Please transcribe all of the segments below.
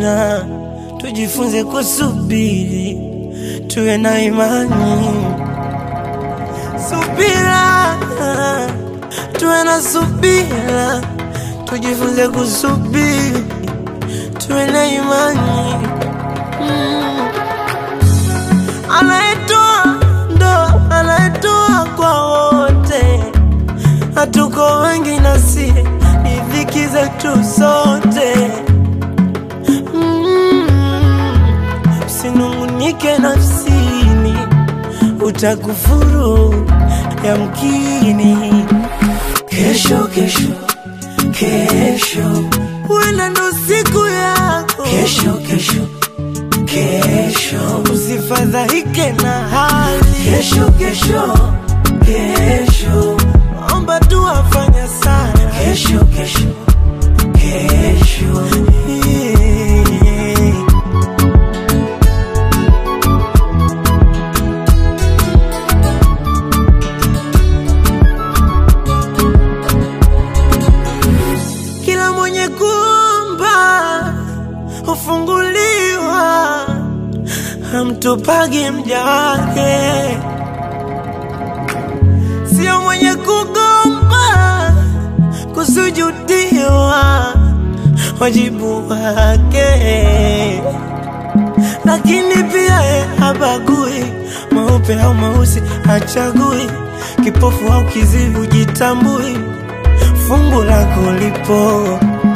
subira, tujifunze kusubiri, tuwe na imani. Subira, tuwe na subira, tujifunze kusubiri, tuwe na imani. Mm. Anayetoa ndo anayetoa kwa wote, hatuko wengi nasi ni dhiki zetu sote. Mm. Usinungunike nafsini, utakufuru yamkini. Kesho, kesho, kesho, huenda ndo siku yako. Kesho, kesho, kesho, usifadhaike na hali. Kesho, kesho, kesho, omba tu afanya sana. Kesho, kesho, kesho, yeah. Kila mwenye kuomba hufunguliwa, hamtupagi mja wake. Sio mwenye kugomba kusujudiwa, wajibu wake. Lakini pia ye habagui meupe au meusi, hachagui kipofu au kiziwi, hujitambui fungu lako lipo.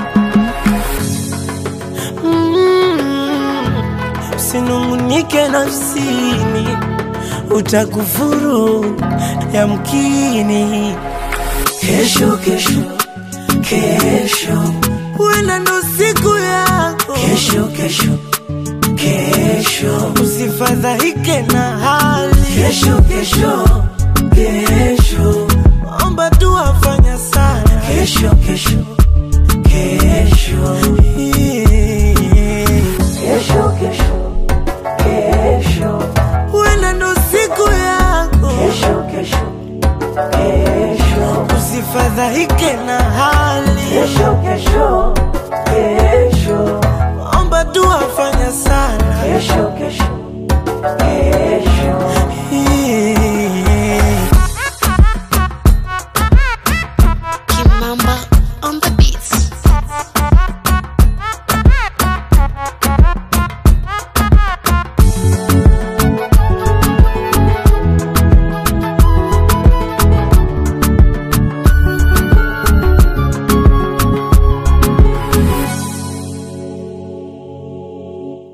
Mm, Usinungunike nafsini, utakufuru yamkini. Kesho, kesho, kesho, huenda ndo siku yako. Kesho, kesho, kesho, usifadhaike na hali. Kesho, kesho, kesho, omba tu afanya sana. Kesho, kesho